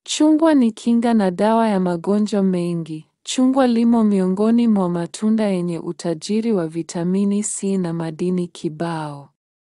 Chungwa ni kinga na dawa ya magonjwa mengi. Chungwa limo miongoni mwa matunda yenye utajiri wa vitamini C na madini kibao.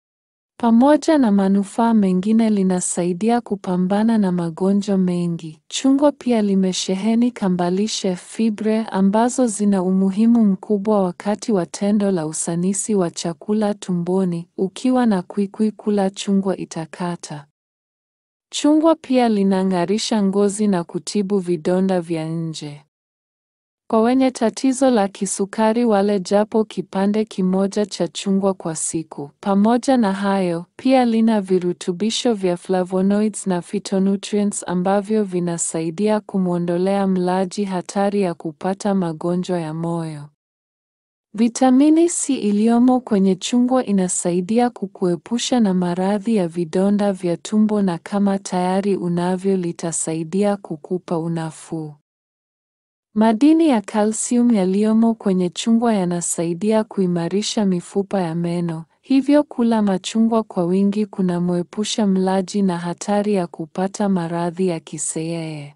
Pamoja na manufaa mengine linasaidia kupambana na magonjwa mengi. Chungwa pia limesheheni kambalishe fibre ambazo zina umuhimu mkubwa wakati wa tendo la usanisi wa chakula tumboni. Ukiwa na kwikwi kula chungwa itakata. Chungwa pia linang'arisha ngozi na kutibu vidonda vya nje. Kwa wenye tatizo la kisukari wale japo kipande kimoja cha chungwa kwa siku. Pamoja na hayo, pia lina virutubisho vya flavonoids na phytonutrients ambavyo vinasaidia kumwondolea mlaji hatari ya kupata magonjwa ya moyo. Vitamini C iliyomo kwenye chungwa inasaidia kukuepusha na maradhi ya vidonda vya tumbo na kama tayari unavyo litasaidia kukupa unafuu. Madini ya calcium yaliyomo kwenye chungwa yanasaidia kuimarisha mifupa ya meno, hivyo kula machungwa kwa wingi kunamwepusha mlaji na hatari ya kupata maradhi ya kiseyeye.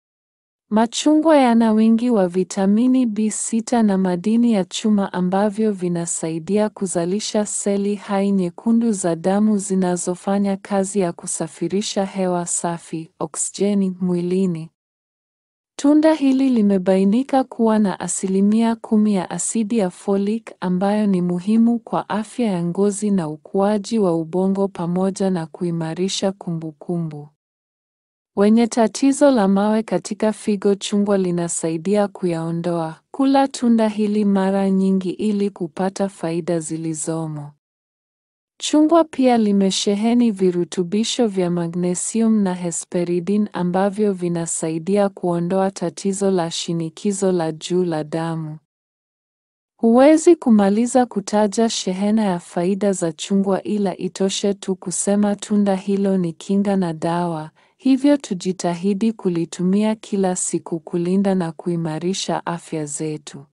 Machungwa yana wingi wa vitamini B6 na madini ya chuma ambavyo vinasaidia kuzalisha seli hai nyekundu za damu zinazofanya kazi ya kusafirisha hewa safi, oksijeni, mwilini. Tunda hili limebainika kuwa na asilimia kumi ya asidi ya folic ambayo ni muhimu kwa afya ya ngozi na ukuaji wa ubongo pamoja na kuimarisha kumbukumbu. Wenye tatizo la mawe katika figo chungwa linasaidia kuyaondoa. Kula tunda hili mara nyingi ili kupata faida zilizomo. Chungwa pia limesheheni virutubisho vya magnesium na hesperidin ambavyo vinasaidia kuondoa tatizo la shinikizo la juu la damu. Huwezi kumaliza kutaja shehena ya faida za chungwa ila itoshe tu kusema tunda hilo ni kinga na dawa, hivyo tujitahidi kulitumia kila siku kulinda na kuimarisha afya zetu.